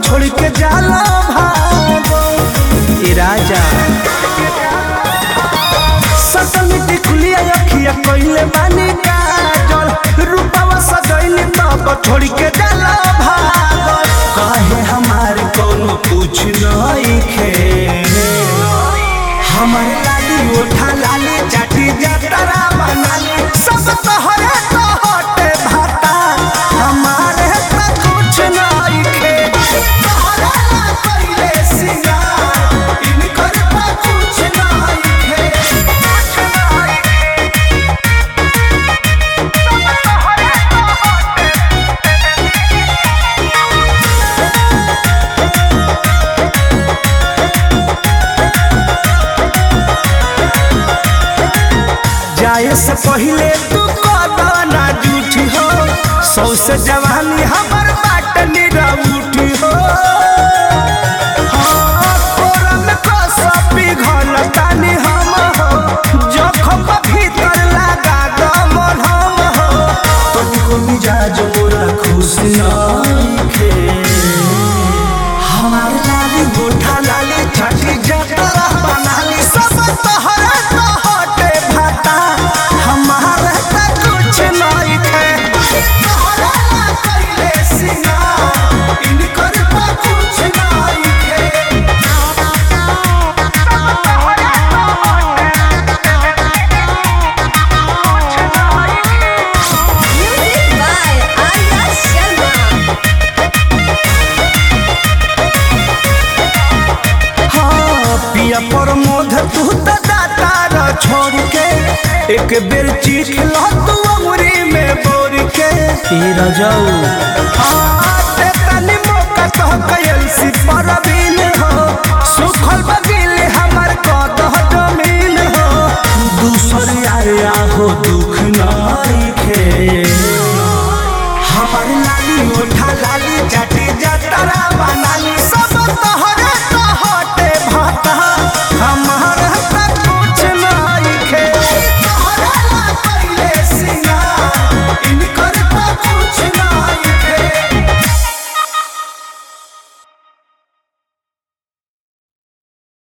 छोड़ के जाला भागो ए राजा सतमी टिकुलिया अखिया कइले बानी काजल रूपवा सजइली तब छोड़ के जाला भागो काहे हमार कोनो पूछ नइखे हमर लाली ओठा लाली चाटी जतरा बनाली सब तोहरे तो हटे भाता हमारे तो कुछ नइखे तोहरा ला कइले सिंगार इनकर तो कुछ नइखे कुछ नइखे जाए से पहले तू कदना जूठी हो सौ से जवानी हमर बाट निरा उठी हो हाँ, कोरा में कसम पिघलतानी हम हो, जखम भीतर लगा दमन हम हो। तुमको मिजाज मोरा खुश नइखे। हमार लाली गोठा लाली छठी जतरा बनाली सब तोहरे तो हटे भाता हमारे तो कुछ नइखे तोहरा ला कइले सिंगार इनकर तो कुछ नइखे Music by Arya Sharma. हाँ, पिया पर मोध तू तो दाता र छोड़ के एक बेर चीख लो तू अमरी में बोर के ई रजाऊ हाँ, ते तनी मौका तो कयल सी परवीन हो सुखल बगिल हमर कदह जमीन हो दूसर आया हो दुख नइखे हमार लाली ओठा लाली चाटी जतरा बनाली सब तो